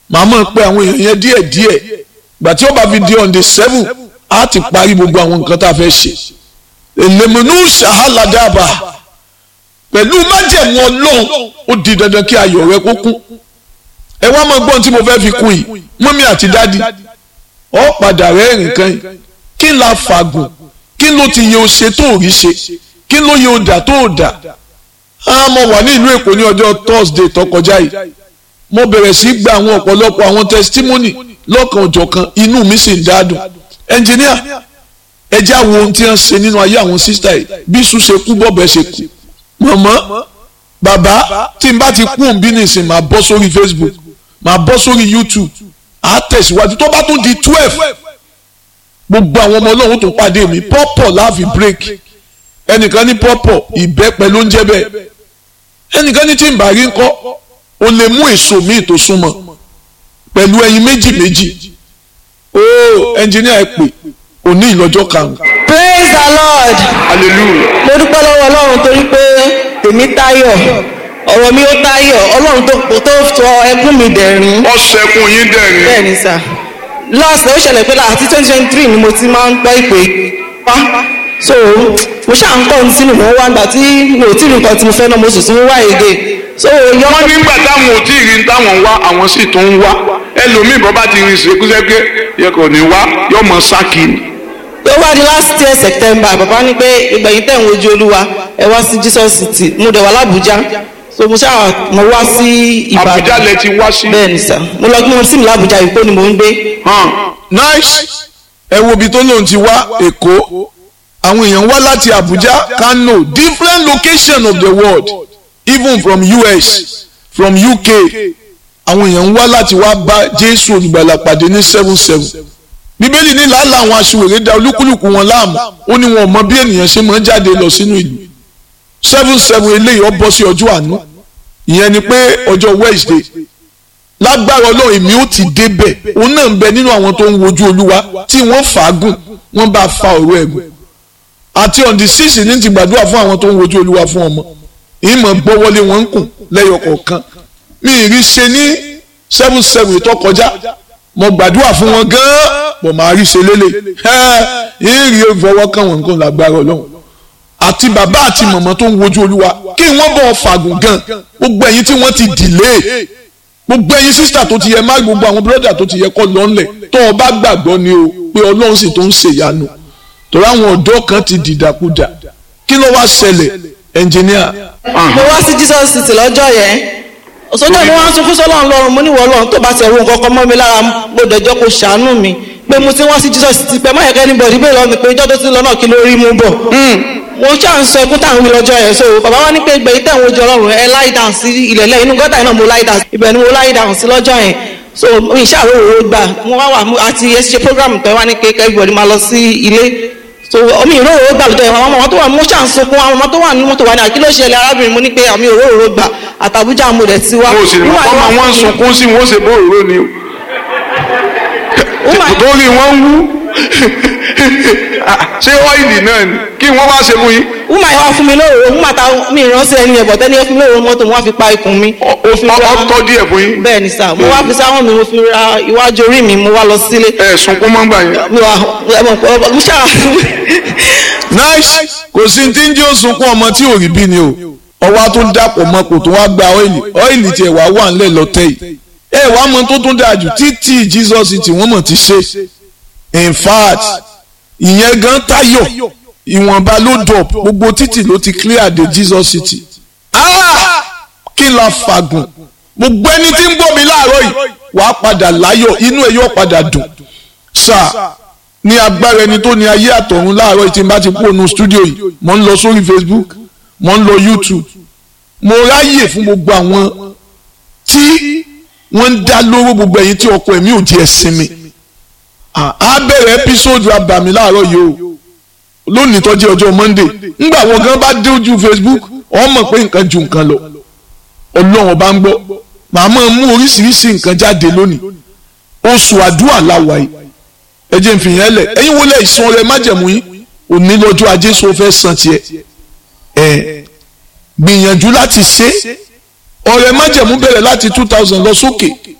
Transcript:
màá mọ̀ pé àwọn èèyàn yẹn díẹ̀ díẹ̀ gbà tí ó bá fi di on the seven á ti parí gbogbo àwọn nǹkan tá a fẹ́ ṣe èlèmọ̀nù ṣàhálàdàbà pẹ̀lú májẹ̀mú ọlọ́run ó di dandan kí ayọ̀ rẹ kó kún ẹ wá mọ gbọ́n tí mo fẹ́ fi kún yìí mọ́mí àti dádì ọ padà rẹ́rìn kan yìí kí n la fàgùn kí ló ti yẹ o ṣe tó rí ṣe kí ló yẹ o dà tó o dà á mo wà ní ìlú èkó ní ọjọ́ thursday tó kọjá yìí mo bẹ̀rẹ̀ sí gba àwọn ọ̀pọ̀lọpọ̀ àwọn testimony lọ́kan òjọ̀kan inú mi sì ń dádùn ẹnjìníà ẹ jẹ́ àwọn ohun tí wọ́n ṣe nínú ayé àwọn sísítà yìí bí sùn ṣe kú bọ́ọ̀bẹ ṣe kú mọ̀mọ́ bàbá tí n bá ti kú òun bí nìsín máa bọ́ sórí facebook máa bọ́ sórí youtube àá tẹ̀síwájú tó bá tún di twelve gbogbo àwọn ọmọ ọlọ́run tó pàdé mi pọ́pọ̀ láàfin break ẹnìkan ní pọ́pọ̀ ìbẹ́pẹ ló ń jẹ́ bẹ́ẹ̀ ẹnìkan ní tí n bá rí ńkọ́ o lè mú èso míì tó súnmọ́ pẹ̀lú ẹyin méjì méjì ó ẹnjìníà ẹ pè òní ìlọ́jọ́ karùn-ún. praise the lord hallelujah. mo dúpẹ́ lọ́wọ́ ọlọ́run torí pé tèmi táyọ̀ ọ̀rọ̀ mi ó táyọ̀ ọlọ́run tó tó sọ ẹkún mi dẹ̀rín ọ̀sẹ̀kùn yín dẹ̀rín. bẹ́ẹ̀ ni sà last ó ṣẹlẹ̀ pé láti twenty twenty three ni mo ti máa ń gbọ́ ìpè wá so mo ṣáà ń kọ́ ní sínú mo wá gbà tí mi ò tí ì rí nǹkan tí mo fẹ́ náà mo sì tún wá èdè so yọ wọ́n nígbà táwọn ò tí ì rí táwọn ń wá àwọn sì tún ń wá ẹlòmíì bọ́ bá ti rin ìṣèkúṣẹ́ pé yẹ kò ní wá yọ mọ sákì ni. tó wá di last year september bàbá ní pé ìgbẹ̀yìn tẹ̀ ń wojú olúwa ẹ wá sí jesus city mo dẹ̀ wá lábújá so mo ṣáà mo wá sí ìbàdàn àbújá lẹ ti wá sí. bẹ́ẹ̀ ni sà mo lọ gbé wọn sí mi lábújá ìkó ni mò ń gbé hàn nice ẹ wo ibi tó lóun ti wá èkó àwọn èèyàn wá láti abuja kano different location of the world even from us from uk àwọn èèyàn wá láti wá bá jésù olùgbàlà pàdé ní seven seven bíbélì ní làálà àwọn aṣiwèrè da olúkúlùkù wọn láàmú ó ní wọn ò mọ bí ènìyàn ṣe máa ń jáde lọ sínú ìlú seven seven eléyìí ó bọ́ sí ọjọ́ àánú ìyẹn ni pé ọjọ́ wednesday lágbára ọlọ́run èmi ó ti débẹ̀ òun náà ń bẹ nínú àwọn tó ń wojú olúwa tí wọ́n fàágùn wọ́n bá fa ọ̀rọ̀ ẹ̀gùn àti on the six ní ti gbàdúrà fún àwọn tó ń wojú olúwa fún ọmọ ìmọ̀ gbọ́wọ́lé wọn ń kùn lẹ́yọ kọ̀ọ̀kan mi ì rí ṣe ní seven seven tó kọjá mo gbàdúrà fún wọn gan-an bọ̀ máa rí ṣe lélẹ̀ ẹ̀ ìrì ìfọwọ́ kan wọn nǹkan lágbára ọlọ́run àti bàbá àti màmá tó ń wojú olúwa kí wọ́n bọ̀ fàgùn gan gbogbo ẹ̀yin tí wọ́n ti dìlé gbogbo ẹ̀yin sísítà tó ti yẹ má gbogbo àwọn bírọ́dà tó ti yẹ kọ́ lọ́nlẹ̀ tó o bá gbàgbọ́ ni o pé ọlọ́run sì tó ń ṣèyanu torí àwọn ọ̀dọ́ kan ti dìdàkudà kí ló wá ṣẹlẹ̀ ẹnjìníà mo wá sí jesus city lọ́jọ́ yẹn sọ́jọ́ ni wọ́n á sunkún sọ́lọ́run lọ́run mo ní wọ́n lọ́run tó bá ti ẹ̀rù nǹkan kan mọ́ mi lára mo dẹ̀jọ́ kó ṣàánú mi pé mo ti wá sí jesus city pé má yẹ kẹ́ni bọ̀dí bẹ́ẹ̀ lọ́mi pé ìjọ́ tó ti lọ náà kí ló rí mú bọ̀ mo ṣáà ń sọ ẹkún táwọn wí lọ́jọ́ yẹn so bàbá wa ní pé gbẹ̀yìn tẹ̀wọ̀n ojú ọlọ́run ẹ láì dàn sí ilẹ̀ lẹ́yìn inú gọ́tà náà mo láì dàn sí ibẹ̀ ni mo láì dàn sí lọ́jọ́ yẹn so mi ṣàrò òwò gbà mo wá wà àti ẹ ṣe program tẹ wá ní pé everybody máa lọ sí ilé so omi ìró òwò gbà lọ́jọ́ yẹn àwọn ọmọ tó wà mo ṣáà ń sunkún àwọn ọmọ tó wà ní mọ́tò wà ní àkílò ṣẹlẹ̀ arábìnrin mo ní pé àmì òró òwò gbà àtàbújá mo dẹ̀ ti wá. mo sì ní Woman ọmọ yẹn wá wọn ń fún mi. sunkún sí wọn ó ṣe bó òróró ni o Woman- torí wọn ń wú ṣé ọ́ìlì náà ni kí wọ́n wá ṣe fún yín wúmà yẹn wá fún mi lóòrò wúmà ta mi ìránṣẹ́ ẹni yẹn bọ̀tẹ́ni yẹn fún mi lóòrò mọ́tò mo wá fi pa ikùn mi. ó fi ọtọ́ díẹ̀ fún yín bẹ́ẹ̀ ni sà mo wá fi sáwọn mi mo fi ra iwájú orí mi mo wá lọ sílé. ẹ̀ sunkún mọ́ gbà yẹn mi wà ẹmọ mo ṣáà nice kò sí tí ń jẹ́ òsunkún ọmọ tí ò rí bí ni o ọwọ́ tó ń dàpọ̀ mọ́ kò tó wá gba ọ́ìlì ọ́ìlì tiẹ̀ wá wà ńlẹ̀ lọ́tẹ̀ yìí ẹ wàá mọ tó tún dáa jù títí jesus tí wọ́n mọ̀ ti ṣe in fact ìyẹn gan tayọ ìwọ̀nba ló dọ̀ gbogbo títì ló ti clear de jesus city ah kí la fàgùn gbogbo ẹni tí ń gbọ́ mi láàárọ̀ yìí wàá padà láyọ̀ inú ẹ̀ yóò padà dùn sáà ní agbára ẹni tó ní ayé àtọ̀run láàárọ̀ yìí tí n bá ti kúrò ní stúdíò yìí mo ń lọ sórí facebook mo ń lọ youtube mo ráyè fún gbogbo àwọn tí wọ́n ń dá lóró gbogbo ẹ̀yin tí ọkọ ẹ̀mí ò jẹ́ sinmi Ah, á bẹ̀rẹ̀ ẹ́písòdù abàmì láàárọ̀ yìí o lónìí tó jẹ́ ọjọ́ monday ńgbà wọn gan bá dé ojú facebook wọ́n mọ̀ pé nǹkan ju nǹkan lọ ọlọ́run bá ń gbọ́ màá máa mú oríṣiríṣi nǹkan jáde lónìí oṣù àdúrà làwà yìí ẹ jẹ́ n fi yẹn lẹ̀ ẹ̀yin wọlé ìsan rẹ májẹ̀mú yín òní lọ́jọ́ ajé sọ fẹ́ san tiẹ̀ ẹ̀ gbìyànjú láti ṣe ọrẹ májẹ̀mú bẹ̀rẹ̀ láti two thousand lọ sókè